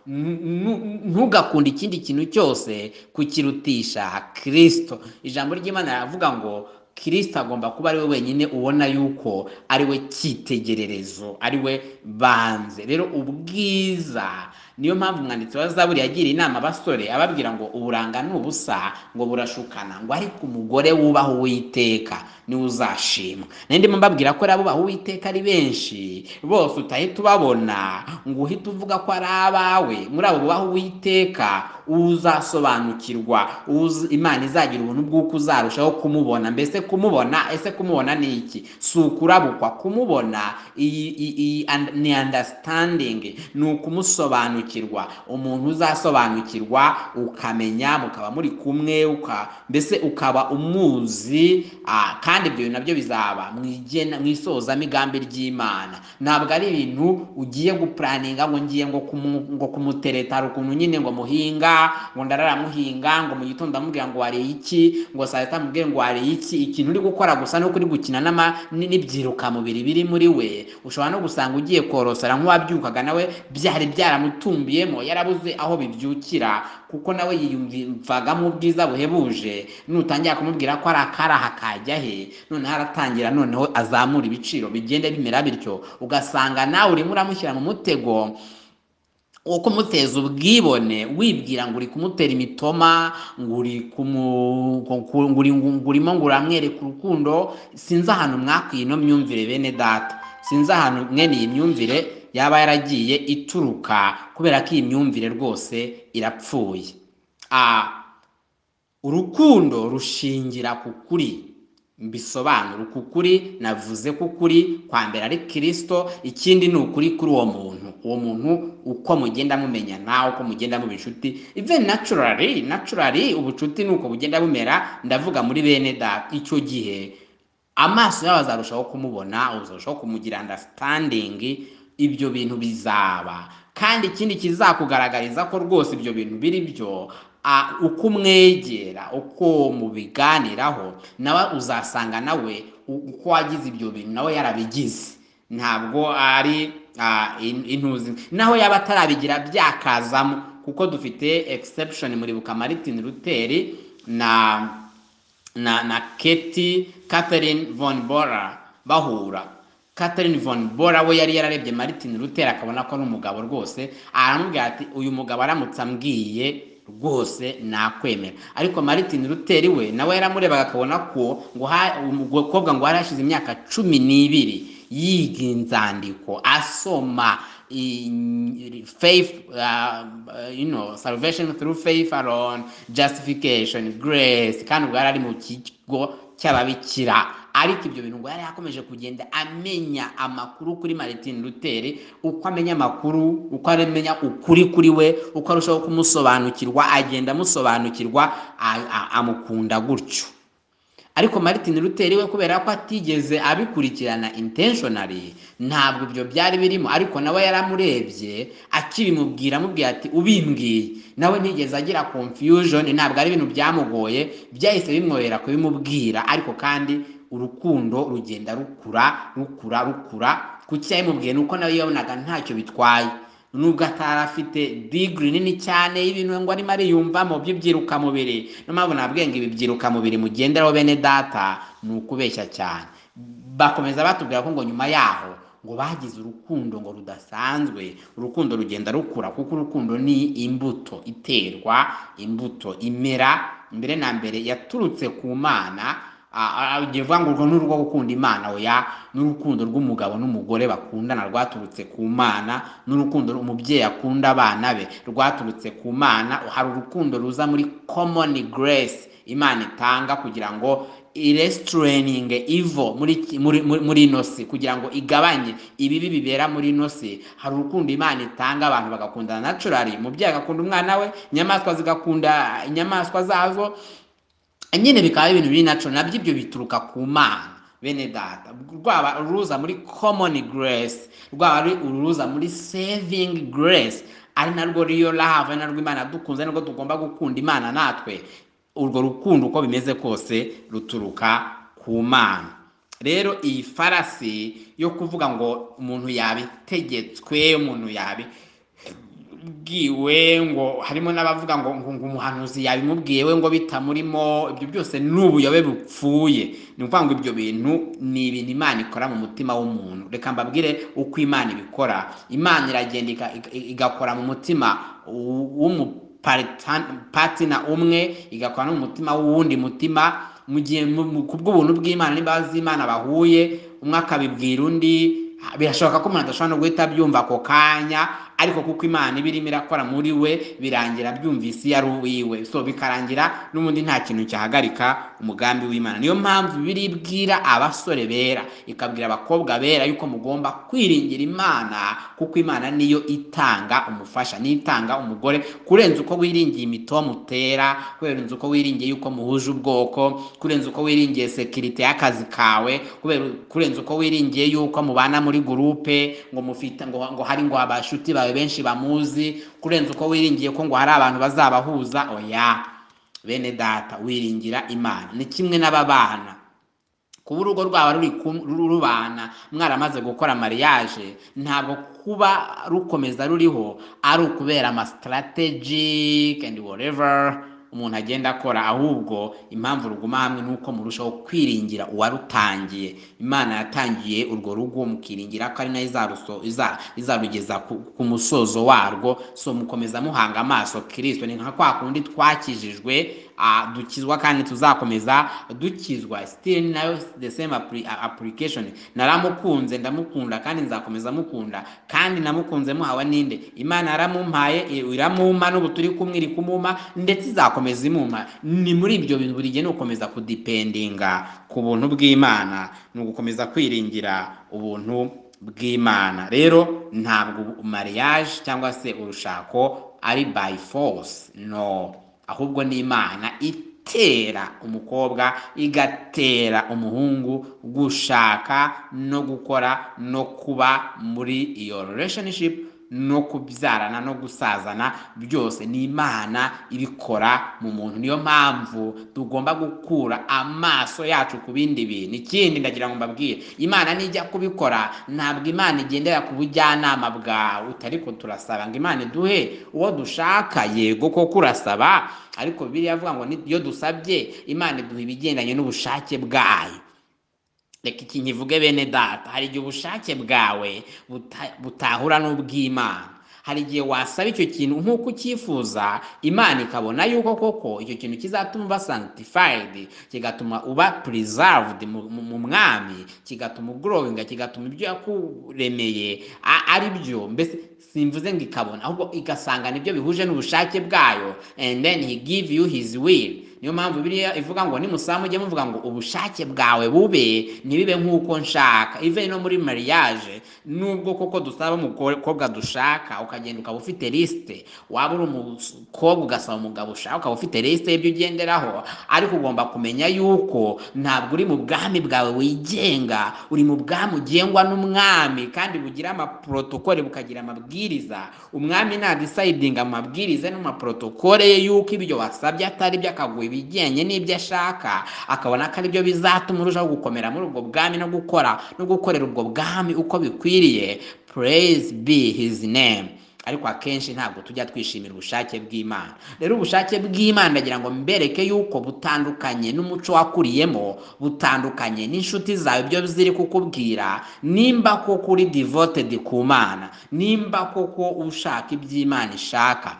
ntugakunde ikindi kintu cyose kukirutisha kirisito ijambo ry'imana riravuga ngo kirisito agomba kuba ari we wenyine ubona yuko ari we cyitegererezo ari we banze rero ubwiza niyo mpamvu umwanditsi wa zaburi yagiriye inama abasore ababwira ngo uburanga ni ubusa ngo burashukana ngo ariko umugore wubaha uwiteka niwe uzashima nindi mbabwira ko abubaha uwiteka ari benshi bose utahita ubabona ngo uhite uvuga ko ari abawe muri abo bubaha uwiteka uzasobanukirwa imana izagira ubuntu bw'uko uzarushaho kumubona mbese kumubona ese kumubona ni iki si ukurabukwa kumubona ni andasitandingi ni ukumusobanukirwa umuntu uzasobanukirwa ukamenya mukaba muri kumwe mbese ukaba umuzi kandi ibyo bintu nabyo bizaba mu isozamigambi ry'imana ntabwo ari ibintu ugiye gupuraninga ngo ngiye ngo kumutereta hari ukuntu nyine ngo muhinga ngo ndararamuhinga ngo mu gitondo amubwira ngo wariye iki ngo saa sita amubwira ngo wariye iki ikintu uri gukora gusa nuko uri gukina n'ibyirukamubiri biri muri we ushobora no gusanga ugiye korosora nk'uwabyukaga nawe byari byaramutunga yarabumbiyemo yarabuze aho bibyukira kuko nawe yiyumvagamo ubwiza buhebuje nutangira kumubwira ko ari akaraha kajya he noneho aratangira noneho azamura ibiciro bigenda bimera bityo ugasanga nawe urimo uramushyira mu mutego wo kumuteza ubwibone wibwira ngo uri kumutera imitoma ngo urimo ngo uramwereka urukundo sinzi ahantu mwakwiye ino myumvire bene data sinzi ahantu mwene iyi myumvire yaba yaragiye ituruka kubera ko iyi myumvire rwose irapfuye urukundo rushingira ku kuri mbisobanura uku kuri navuze ko kuri kwambera ari kirisito ikindi ni ukuri kuri uwo muntu uwo muntu uko mugenda mumenyana uko mugenda muba inshuti even naturally naturally ubucuti ni uko bugenda bumera ndavuga muri bene da icyo gihe amaso yawe azarushaho kumubona uzarushaho kumugira understanding ibyo bintu bizaba kandi ikindi kizakugaragariza ko rwose ibyo bintu biri byo uko umwegera uko mubiganiraho nawe uzasanga nawe uko wagize ibyo bintu nawe yarabigize ntabwo ari intuzi naho yaba atarabigira byakazamo kuko dufite exception muribuka Martin Luther na na na Keti Catherine von Bora bahura Catherine von Bora we yari yararebye Martin Luther akabona ko ari umugabo rwose aramubwira ati uyu mugabo aramutse ambwiye rwose nakwemera ariko Martin Luther we nawe yaramurebaga akabona ko ngo umukobwa ngo yarashize imyaka cumi n'ibiri yiga inzandiko asoma faith uh, you know salvation through faith alone justification grace kandi ubwo yari ari mu kigo cy'ababikira ariko ibyo bintu ngo yari yakomeje kugenda amenya amakuru kuri Martin Luther uko amenya amakuru uko amenya ukuri kuri we uko arushaho kumusobanukirwa agenda amusobanukirwa amukunda gutyo ariko Martin Luther we kubera ko atigeze abikurikirana intentionally ntabwo ibyo byari birimo ariko nawe yaramurebye akibimubwira amubwira ati ubimbwiye nawe ntigeze agira confusion ntabwo ari ibintu byamugoye byahise bimworohera kubimubwira ariko kandi urukundo rugenda rukura rukura rukura kuko icyabimubwiye ni uko nawe yabonaga ntacyo bitwaye nubwo atari afite digiri nini cyane y'ibintu ngo arimo ariyumva mu by'ibyirukamubiri niyo mpamvu nabwiye ngo ibi byirukamubiri mugenderaho bene data ni ukubeshya cyane bakomeza batubwira ko ngo nyuma yaho ngo bagize urukundo ngo rudasanzwe urukundo rugenda rukura kuko urukundo ni imbuto iterwa imbuto imera mbere na mbere yaturutse ku mana ugiye uvuga ngo urwo ni urwo gukunda imana oya n'urukundo rw'umugabo n'umugore bakundana rwaturutse ku mana n'urukundo umubyeyi akunda abana be rwaturutse ku mana hari urukundo ruza muri komoni geresi imana itanga kugira ngo iresitirininge ivo muri muri- muri- muri ino si kugira ngo igabanye ibibi bibera muri ino si hari urukundo imana itanga abantu bagakundana naturari umubyeyi agakunda umwana we inyamaswa zigakunda inyamaswa zazo nyine bikaba ibintu biri natural nabyo ibyo bituruka ku mana bene data rwaba uruza muri common grace rwaba ari uruza muri saving grace ari narwo real love ari narwo imana dukunze ari narwo tugomba gukunda imana natwe urwo rukundo uko bimeze kose ruturuka ku mana rero iyi farasi yo kuvuga ngo umuntu yabitegetswe umuntu yabi bwiwe ngo harimo n'abavuga ngo ngo ngo umuhanuzi yabimubwiye we ngo bitamurimo ibyo byose ni ubuyobe bupfuye ni ukuvuga ngo ibyo bintu ni ibintu imana ikora mu mutima w'umuntu reka mbabwire uko imana ibikora imana iragenda ika- ika- igakora mu mutima w'umupatina umwe igakora no mu mutima w'uwundi mutima mu gihe mu- mu- ku bw'ubuntu bw'imana n'imbabazi z'imana bahuye umwe akabibwira undi birashoboka ko umuntu adashobora no guhita abyumva ako kanya ariko kuko imana iba irimo irakora muri we birangira byumvise iyo ari uwiwe so bikarangira n'ubundi nta kintu cyahagarika umugambi w'imana niyo mpamvu bibiri ibwira abasore bera ikabwira abakobwa bera yuko mugomba kwiringira imana kuko imana niyo itanga umufasha niyo itanga umugore kurenza uko wiringiye imitomutera kurenza uko wiringiye yuko muhuje ubwoko kurenza uko wiringiye sekirite y'akazi kawe kubera kurenza uko wiringiye yuko mubana muri gurupe ngo mufite ngo, ngo hari ngo abashuti bawe benshi bamuzi kurenza uko wiringiye ko ngo hari abantu bazabahuza oya bene data wiringira imana ni kimwe n'ababana kuba urugo rwaba ruri kum- ru- rubana mwaramaze gukora mariage ntabwo kuba rukomeza ruriho ari ukubera ama strategic and whatever umuntu agenda akora ahubwo impamvu ruguma hamwe nuko murushaho kwiringira uwarutangiye imana yatangiye urwo rugo mukiringira ko ari nayo izaruso- iza- izarugeza ku, ku musozo warwo so mukomeza muhanga amaso kirisito ni nka kwa kundi twakijijwe ah, dukizwa kandi tuzakomeza dukizwa still nayo the same appli- a- application naramukunze ndamukunda kandi nzakomeza mukunda kandi namukunze muhawe ninde imana yaramumpaye i- iramumpa n'ubu turi kumwe iri kumumpa ndetse izakomeza imumpa ni muri ibyo bintu buri gihe ni ugukomeza kudipendinga ku buntu bw'imana ni ugukomeza kwiringira ubuntu bw'imana rero ntabwo mariage cyangwa se urushako ari by force no ahubwo ni imana itera umukobwa igatera umuhungu gushaka no gukora no kuba muri iyo relationship no kubyarana no gusazana byose ni imana ibikora mu muntu niyo mpamvu tugomba gukura amaso yacu ku bindi bintu ikindi ndagira ngo mbabwire imana nijya kubikora ntabwo imana igendera ku bujyanama bwawe ariko turasaba ngo imana iduhe uwo dushaka yego koko urasaba ariko bibiliya avuga ngo ni- iyo dusabye imana iduha ibigendanye n'ubushake bwayo reka iki nkivuge bene data hari igihe ubushake bwawe buta- butahura n'ubw'imana hari igihe wasaba icyo kintu nk'uko ucyifuza imana ikabona yuko koko icyo kintu kizatuma uba sanctified kigatuma uba preserved mu- mu mu mwami kigatuma ugrowinga kigatuma ibyo yakuremeye a- ari byo mbese simvuze ngo ikabona ahubwo igasanga nibyo bihuje n'ubushake bwayo and then he give you his will niyo mpamvu biriya ivuga ngo nimusaba mujye muvuga ngo ubushake bwawe bube ntibibe nk'uko nshaka ive no muri mariage nubwo koko dusaba umukobwa dushaka ukagenda ukaba ufite lisite waba uri umukobwa ugasaba umugabo ushaka ukaba ufite lisite y'ibyo ugenderaho ariko ugomba kumenya yuko ntabwo uri mu bwami bwawe wigenga uri mu bwami ugengwa n'umwami kandi bugira amaprotokole bukagira amabwiriza umwami nadisayidinga amabwiriza n'amaprotokole ye yuko ibyo wasabye atari byo akaguha ibijyanye n'ibyo ashaka akabona ko aribyo bizatuma urushaho gukomera muri ubwo bwami no gukora no gukorera ubwo bwami uko bikwiriye praise be his name ariko akenshi ntabwo tujya twishimira ubushake bw'imana rero ubushake bw'imana ndagira ngo mbereke yuko butandukanye n'umuco wakuriyemo butandukanye n'inshuti zawe ibyo ziri kukubwira nimba koko uri devoted ku mana nimba koko ushaka iby'imana ishaka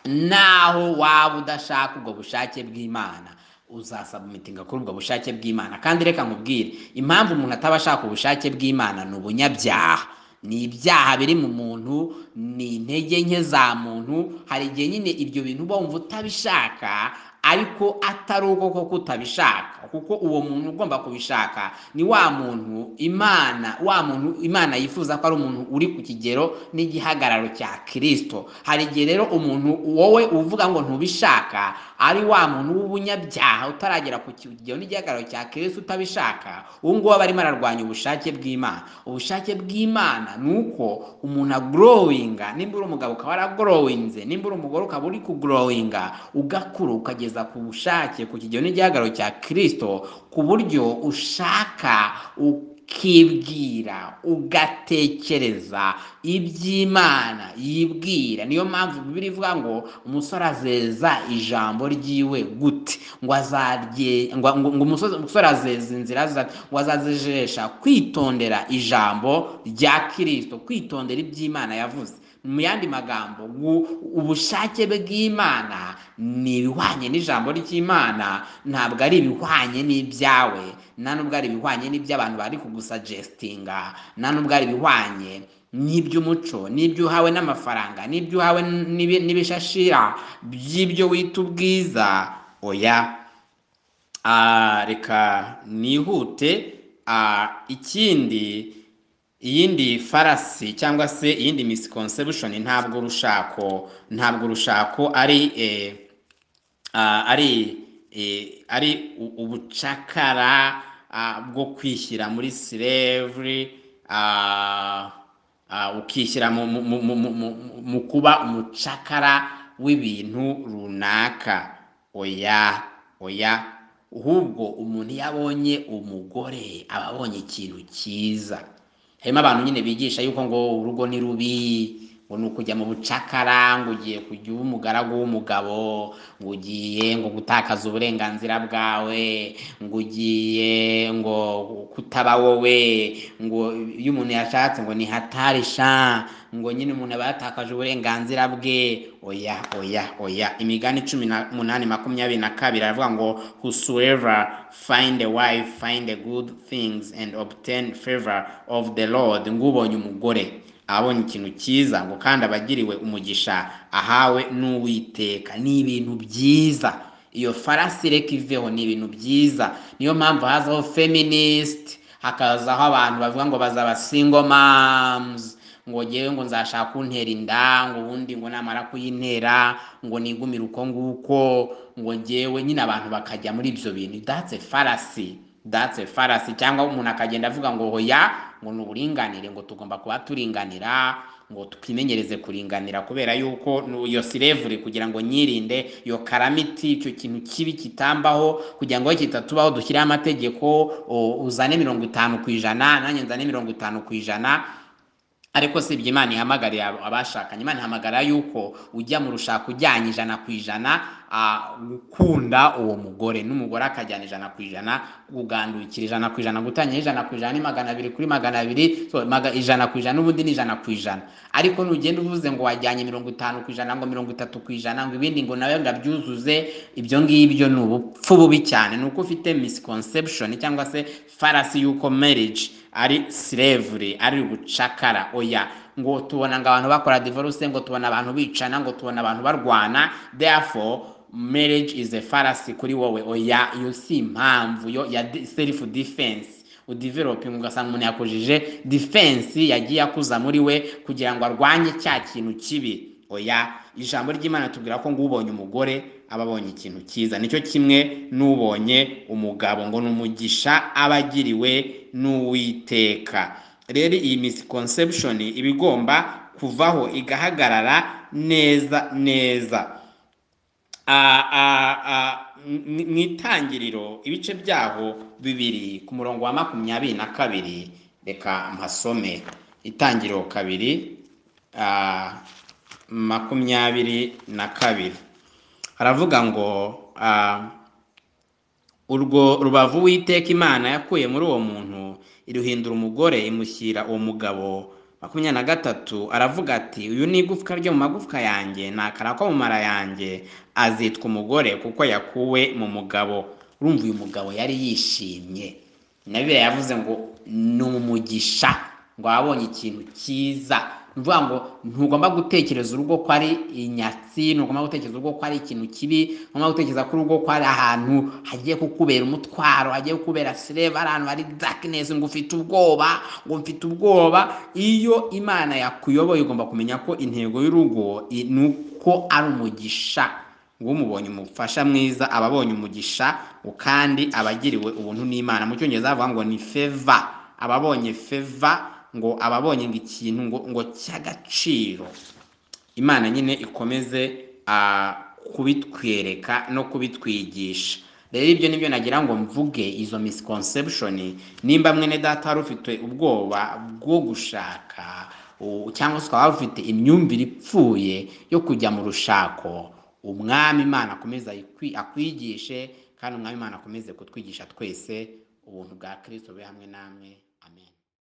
naho waba udashaka ubwo bushake bw'imana uzasaba imitinga kuri ubwo bushake bw'imana kandi reka nkubwire impamvu umuntu ataba ashaka ubushake bw'imana ni ubunyabyaha ni ibyaha biri mu muntu ni intege nke za muntu hari igihe nyine ibyo bintu uba wumva utabishaka ariko atari uko koko utabishaka kuko uwo muntu ugomba kubishaka ni wa muntu imana wa muntu imana yifuza ko ari umuntu uri ku kigero n'igihagararo cya kirisito hari igihe rero umuntu wowe uvuga ngo ntubishaka ari wa muntu w'ubunyabyaha utaragera ku kigero n'igihagararo cya kirisito utabishaka uwo nguwo aba arimo ararwanya ubushake bw'imana ubushake bw'imana ni uko umuntu agorowinga nimba uri umugabo ukaba waragorowinze nimba uri umugore ukaba uri kugorowinga ugakura ukageza ku bushake ku kigero n'igihagararo cya kirisito ku buryo ushaka ukibwira ugatekereza iby'imana yibwira niyo mpamvu bibiri ivuga ngo umusore azeza ijambo ryiwe gute ngo azarye ngo ngo umusozi- umusore azeza inzira za ngo azazijesha kwitondera ijambo rya kirisito kwitondera iby'imana yavuze mu yandi magambo gu- ubushake bw'imana ni ibihwanye n'ijambo ry'imana ntabwo ari ibihwanye n'ibyawe nta nubwo ari ibihwanye n'iby'abantu bari kugusajestinga nta nubwo ari ibihwanye n'iby'umuco n'ibyo uhawe n'amafaranga n'ibyo uhawe n'ibi- n'ibishashira by'ibyo wita ubwiza oya Ah, reka nihute Ah, ikindi iyindi farasi cyangwa se iyindi misconception ntabwo urushako ntabwo urushako ari eh, ah, ari eh, ari u- ubucakara ah, bwo kwishyira muri slavery ah, ah, ukishyira mu, mu, mu, mu, mu, mu- mu kuba umucakara w'ibintu runaka oya oya ahubwo umuntu iyo abonye umugore aba abonye ikintu cyiza harimo abantu nyine bigisha yuko ngo urugo ni rubi ngo ni ukujya mu bucakara ngo ugiye kujya uba umugaragu w'umugabo ngo ugiye ngo gutakaza uburenganzira bwawe ngo ugiye ngo kutaba wowe ngo iyo umuntu yashatse ngo ni hatarisha ngo nyine umuntu aba yatakaje uburenganzira bwe oya oya oya imigani cumi n'umunani makumyabiri na kabiri aravuga ngo whosoever find a wife find a good things and obtain favor of the lord ngubonye umugore abonye ikintu cyiza ngo kandi abagiriwe umugisha ahawe n'uwiteka ni ibintu byiza iyo farasi reka iveho ni ibintu byiza niyo mpamvu hazaho feminist hakazaho abantu bavuga ngo bazaba single moms ngo ngewe ngo nzashaka kuntera inda ngo ubundi ngo namara kuyintera ngo nigumire uko nguko ngo ngewe nyine abantu bakajya muri ibyo bintu datse farasi datse farasi cyangwa umuntu akagenda avuga ngo hoya ngo ni uburinganire ngo tugomba kuba turinganira ngo twimenyereze kuringanira kubera yuko nu- iyo sirevure kugira ngo nyirinde iyo karamiti icyo kintu kibi kitambaho kugira ngo kitatubaho dushyireho amategeko o- uzane mirongo itanu ku ijana nanjye nzane mirongo itanu ku ijana ariko si ibyo imana ihamagarira abo- abashakanye imana ihamagara yuko ujya mu rushako ujyanye ijana ku ijana ah, gukunda uwo mugore n'umugore akajyana ijana ku ijana kugandukira ijana ku ijana gutangira ijana ku ijana ni magana abiri kuri magana abiri so, maga, ijana ku ijana n'ubundi ni ijana ku ijana ariko nugenda uvuze ngo wajyanye mirongo itanu ku ijana ngo mirongo itatu ku ijana ngo ibindi ngo nawe ndabyuzuze ibyo ngibyo ni ubupfu bubi cyane ni uko ufite misconception cyangwa se farasi y'uko marriage ari slavery ari ubucakara oya ngo tubona ngo abantu bakora divorce ngo tubona abantu bicana ngo tubona abantu barwana therefore marriage is a fallacy kuri wowe oya iyo si impamvu yo ya de- self defense udevelopinga ugasanga umuntu yakujije defense yagiye akuza muri we kugira ngo arwanye cya kintu kibi oya ijambo ry'imana tubwira ko ngo ubonye umugore aba abonye ikintu cyiza nicyo kimwe n'ubonye umugabo ngo ni umugisha aba agiriwe n'uwiteka rero iyi misconception iba igomba kuvaho igahagarara neza neza Ah, ah, ah, mu mu itangiriro ibice byaho bibiri ku murongo wa makumyabiri na kabiri reka mpasome itangiriro kabiri ah, makumyabiri na kabiri haravuga ngo ah, urwo rubavu witeka imana yakuye muri uwo muntu iruhindura umugore imushyira uwo mugabo makumyabiri na gatatu aravuga ati uyu ni igufwa ryo mu magufwa yanjye ni akara ko mu mara yanjye azitwa umugore kuko yakuwe mu mugabo urumva uyu mugabo yari yishimye na bibiliya yavuze ngo ni umugisha ngo abonye ikintu cyiza ni ukuvuga ngo ntugomba gutekereza urugo ko ari inyatsi ntugomba gutekereza urugo ko ari ikintu kibi ntugomba gutekereza ko urugo ko ari ahantu hagiye kukubera umutwaro hagiye kukubera sireva ari ahantu hari dakinesi ngo ufite ubwoba ngo mfite ubwoba iyo imana yakuyoboye ugomba kumenya ko intego y'urugo i- ni uko ari umugisha ngo umubonye umufasha mwiza aba abonye umugisha kandi aba agiriwe ubuntu n'imana mu cyongereza bavuga ngo ni feva aba abonye feva ngo aba abonye ngo ikintu ngo ngo cy'agaciro imana nyine ikomeze ah, kubitwereka no kubitwigisha rero ibyo nibyo nagira ngo mvuge izo misconception nimba mwene data wari ufite ubwoba bwo gushaka u- cyangwa se ukaba wari ufite imyumvire ipfuye yo kujya mu rushako umwami imana akomeze ayikwi- akwigishe kandi umwami imana akomeze kutwigisha twese ubuntu bwa kristo bube hamwe namwe